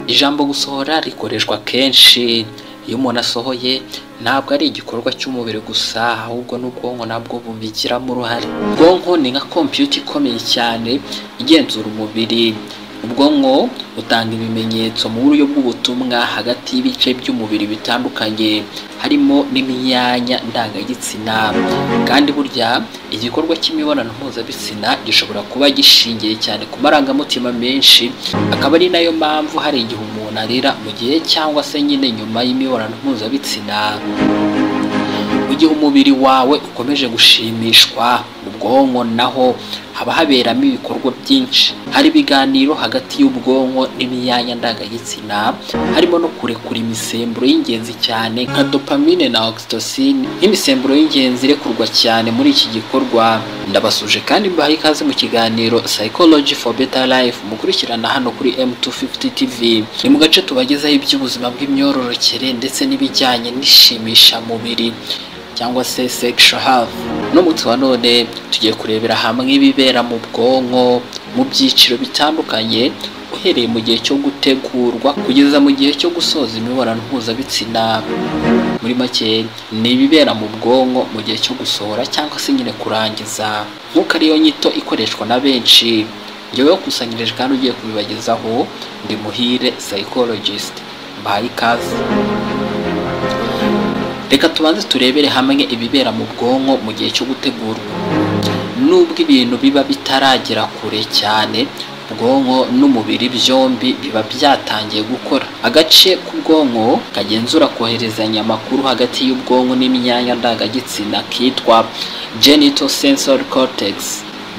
ijambo gusohora rikoreshwa kenshi iyo umuntu asohoye ntabwo ari igikorwa cy'umubiri gusa ahubwo n'ubwonko nabwo bubigiramo uruhare ubwonko ni nka kompiyuta ikomeye cyane igenzura umubiri ubwonko butanga ibimenyetso mu buryo bw'ubutumwa hagati y'ibice by'umubiri bitandukanye harimo n'imyanya ndangagitsina kandi burya igikorwa cy'imibonano mpuzabitsina gishobora kuba gishingiye cyane ku marangamutima menshi akaba ari nayo mpamvu hari igihe umuntu arira mu gihe cyangwa se nyine nyuma y'imibonano mpuzabitsina mu gihe umubiri wawe ukomeje gushimishwa mu bwonko naho haba haberamo ibikorwa byinshi hari ibiganiro hagati y'ubwonko n'imyanya ndangagitsina harimo no kurekura imisemburo y'ingenzi cyane nka dopamine na oxytocin nk'imisemburo y'ingenzi irekurwa cyane muri iki gikorwa ndabasuje kandi mbaha ikaze mu kiganiro psychology for better life mukurikirana hano kuri m250 tv ni mu gace tubagezaho iby'ubuzima bw'imyororokere ndetse n'ibijyanye n'ishimishamubiri cyangwa se sexual health n'umutsi wa none tugiye kurebera hamwe ibibera mu bwonko mu byiciro bitandukanye uhereye mu gihe cyo gutegurwa kugeza mu gihe cyo gusoza imibonano mpuzabitsina muri make ni ibibera mu bwonko mu gihe cyo gusohora cyangwa se nyine kurangiza nk'uko ariyo nyito ikoreshwa na benshi njyewe wakusanyirije kandi ugiye kubibagezaho ndi muhire psychologist mbahaye ikaze reka tubanze turebere hamwe ibibera mu bwonko mu gihe cyo gutegurwa nubwo ibintu biba bitaragera kure cyane ubwonko n'umubiri byombi biba byatangiye gukora agace k'ubwonko kagenzura koherezanya amakuru hagati y'ubwonko n'imyanya ndangagitsina kitwa genital sensory cortex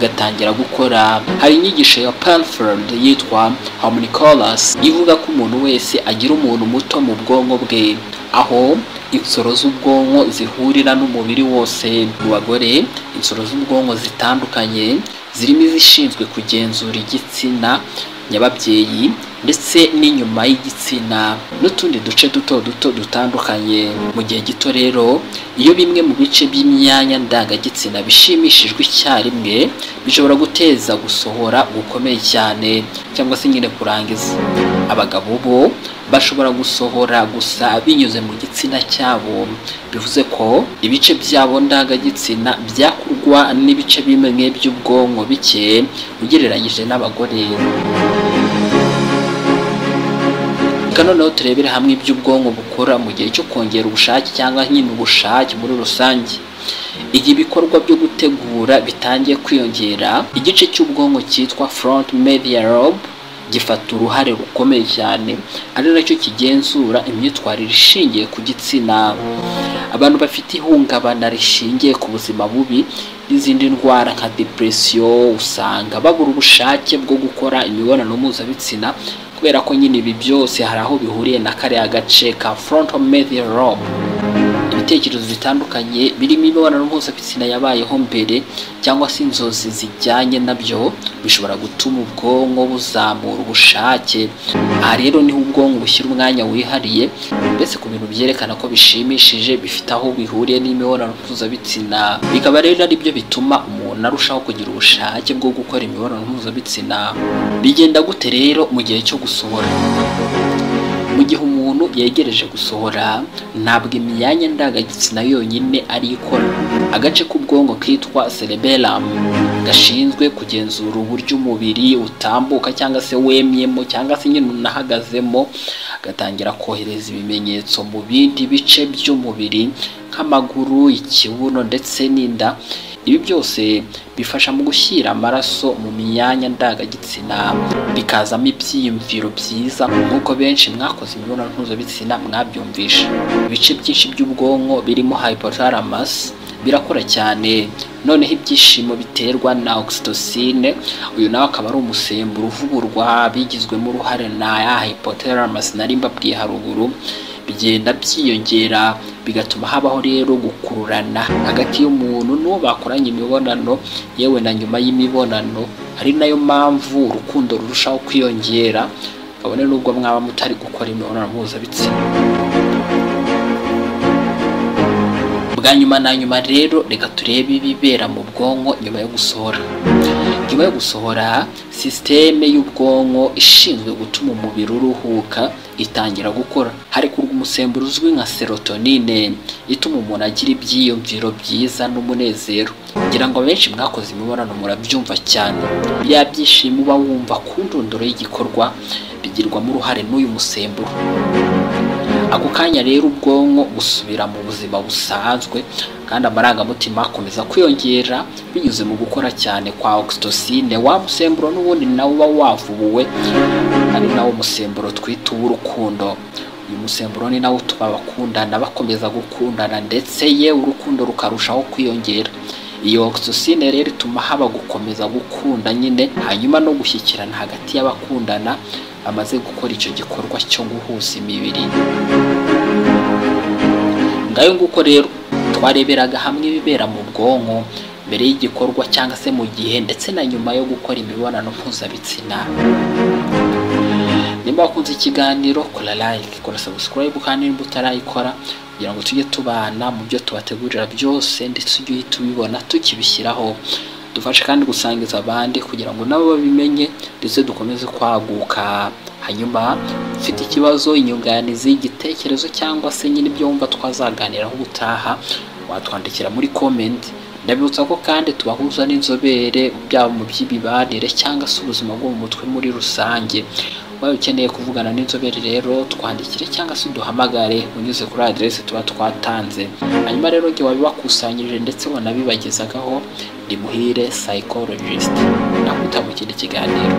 gatangira gukora hari inyigisho ya Panford yitwa Homunculus ivuga ko umuntu wese agira umuntu muto mu bwonko bwe aho insoro z'ubwonko zihurira n'umubiri wose mu bagore insoro z'ubwonko zitandukanye zirimo izishinzwe kugenzura igitsina nyababyeyi ndetse n'inyuma y'igitsina n'utundi duce duto duto dutandukanye mu gihe gito rero iyo bimwe mu bice by'imyanya ndangagitsina bishimishijwe icyarimwe bishobora guteza gusohora gukomeye cyane cyangwa se nyine kurangiza abagabo bo bashobora gusohora gusa binyuze mu gitsina cyabo bivuze ko ibice byabo ndangagitsina byakurwa n'ibice bimwe by'ubwonko bike ugereranyije n'abagore reka noneho turebere hamwe ibyo ubwonko bukora mu gihe cyo kongera ubushake cyangwa nyine ubushake muri rusange igihe ibikorwa byo gutegura bitangiye kwiyongera igice cy'ubwonko cyitwa front media lobe gifata uruhare rukomeye cyane ari nacyo kigenzura imyitwarire ishingiye ku gitsina abantu bafite ihungabana rishingiye ku buzima bubi n'izindi ndwara nka depresiyo usanga babura ubushake bwo gukora imibonano mpuzabitsina kubera ko nyine ibi byose hari aho bihuriye na kariya gace ka frontal medial lobe ibitekerezo bitandukanye birimo imibonano mpuzabitsina yabayeho mbere cyangwa se inzozi zijyanye nabyo bishobora gutuma ubwonko buzamura ubushake aha rero niho ubwonko bushyira umwanya wihariye mbese ku bintu byerekana ko bishimishije bifite aho bihuriye n'imibonano mpuzabitsina bikaba rero ari byo bituma umuntu arushaho kugira ubushake bwo gukora imibonano mpuzabitsina bigenda gute rero mu gihe cyo gusohora mu gihe umuntu yegereje gusohora ntabwo imyanya ndangagitsina yonyine ari ikora agace k'ubwonko kitwa cerebellum gashinzwe kugenzura uburyo umubiri utambuka cyangwa se wemyemo cyangwa se nyine unahagazemo gatangira kohereza ibimenyetso mu bindi bice by'umubiri nk'amaguru ikibuno ndetse n'inda ibi byose bifasha mu gushyira amaraso mu myanya ndangagitsina bikazamo ibyiyumviro byiza nk'uko benshi mwakoze imibonano mpuzabitsina mwabyumvisha ibice byinshi by'ubwonko birimo hypothalamus birakora cyane noneho ibyishimo biterwa na oxytocine uyu nawe akaba ari umusemburo uvugurwa bigizwemo uruhare na ya hypothalamus nari mbabwiye haruguru bigenda byiyongera bigatuma habaho rero gukururana hagati y'umuntu n'uwo bakoranye imibonano yewe na nyuma y'imibonano ari nayo mpamvu urukundo rurushaho kwiyongera kabone n'ubwo mwaba mutari gukora imibonano mpuzabitsina bwa nyuma na nyuma rero reka turebe ibibera mu bwonko nyuma yo gusohora nyuma yo gusohora sisiteme y'ubwonko ishinzwe gutuma umubiri uruhuka itangira gukora harekurwa umusemburo uzwi nka serotonine ituma umuntu agira ibyiyumviro byiza n'umunezero ngira ngo abenshi mwakoze imibonano murabyumva cyane bya byishimo uba wumva ku ndunduro y'igikorwa bigirwamo uruhare n'uyu musemburo ako kanya rero ubwonko busubira mu buzima busanzwe kandi amarangamutima akomeza kwiyongera binyuze mu gukora cyane kwa oxytocin wa musemburo n'ubundi nawo uba wavubuwe ari nawo musemburo twita uw'urukundo uyu musemburo ni nawo utuma abakundana bakomeza gukundana ndetse ye urukundo rukarushaho kwiyongera iyo oxytocin rero ituma haba gukomeza gukunda nyine hanyuma no gushyikirana hagati y'abakundana bamaze gukora icyo gikorwa cyo guhuza imibiri ngayo nguko rero twareberaga hamwe ibibera mu bwonko mbere y'igikorwa cyangwa se mu gihe ndetse na nyuma yo gukora imibonano mpuzabitsina nimba wakunze ikiganiro kora like kora subscribe kandi nimba utarayikora kugira ngo tujye tubana mu byo tubategurira byose ndetse ujye uhita ubibona tukibishyiraho dufashe kandi gusangiza abandi kugira ngo nabo babimenye ndetse dukomeze kwaguka hanyuma ufite ikibazo inyunganizi igitekerezo cyangwa se nyine ibyo wumva twazaganiraho ubutaha watwandikira muri comment ndabibutsa ko kandi tubahuza n'inzobere byaba mu by'imibanire cyangwa se ubuzima bwo mu mutwe muri rusange waba ukeneye kuvugana n'inzobere rero twandikire cyangwa se uduhamagare unyuze kuri aderesi tuba twatanze hanyuma rero igihe wabibakusanyirije ndetse wanabibagezagaho ndi muhire psychologist nakwita mu kindi kiganiro